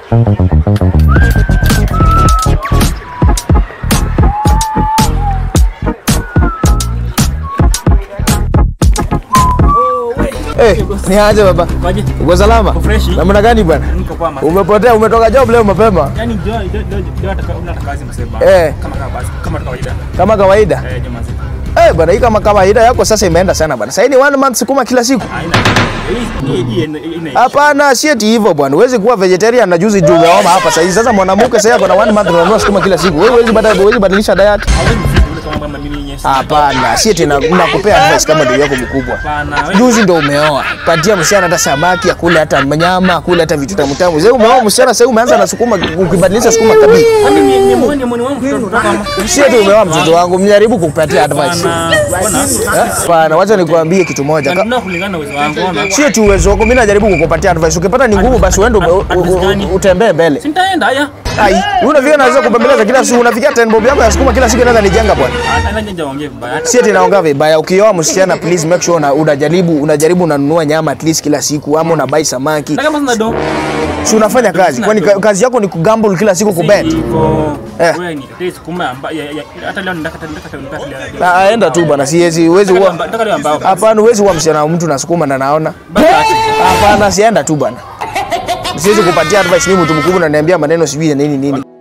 Eh, ni aje baba? Kwaje? Uko salama? Uko freshi? Namna gani bwana? Niko kwa mama. Umepotea, umetoka job leo mapema Yaani ndio ndio ndio ndio hata kama unataka kazi msema. Eh. Kama kama basi kama kawaida. kama kawaida. Eh, jamaa zetu. Eh, bwana hii kama kawaida yako sasa imeenda sana bwana. Sasa hii ni one month sukuma kila siku. Haina. Hii hii hii ina. Hapana, si eti hivyo bwana. Huwezi kuwa vegetarian na juzi juu umeoma hapa sasa hivi. Sasa mwanamke sasa ako na one month unanunua sukuma kila siku. Wewe huwezi badilisha huwezi badilisha diet. Hawezi mfiti ule kama mama mimi yenyewe. Hapana, si eti na- nakupea advice kama ndugu yako mkubwa. Hapana. wewe- Juzi ndo umeoa. Patia msichana hata samaki, akule hata nyama, akule hata vitu tamu tamu. Sasa umeoa msichana sasa umeanza na sukuma ukibadilisha sukuma kabisa. Kwani ni ni mwone mwone wangu kutoka kama. Si eti umeoa mtoto wangu, mjaribu kukupatia advice. Hapana. Bwana. Eh? Hapana, wacha nikwambie kitu moja. Ka- Ndio kulingana na uwezo wangu. Ona. Si eti uwezo wako, mimi najaribu kukupatia advice. Ukipata ni ngumu basi uende u- u- u- utembee mbele. Si nitaenda haya. Ai, wewe unafikia naweza kubembeleza kila siku, unafikia ten bob yako ya sukuma kila siku inaweza nijenga bwana. Hata nje nje ongee vibaya. Hata Si eti naongea vibaya. Ukioa msichana please make sure una, unajaribu unajaribu unanunua nyama at least kila siku ama unabai samaki. kama sina do. Si unafanya kazi? Kwani ka- kazi yako ni kugamble kila siku kubet? Iko. Eh. Wewe ni tete sukuma amba ya- ya- hata leo ndaka ndaka ndaka leo. Na aenda tu bwana, siwezi huwezi huwa Ndaka leo ambao. Hapana, huwezi huwa msichana wa mtu na sukuma na naona. Basi. Hapana, sienda tu bwana. Siwezi kupatia advice mimi mtu mkubwa unaniambia maneno sijui ya nini nini.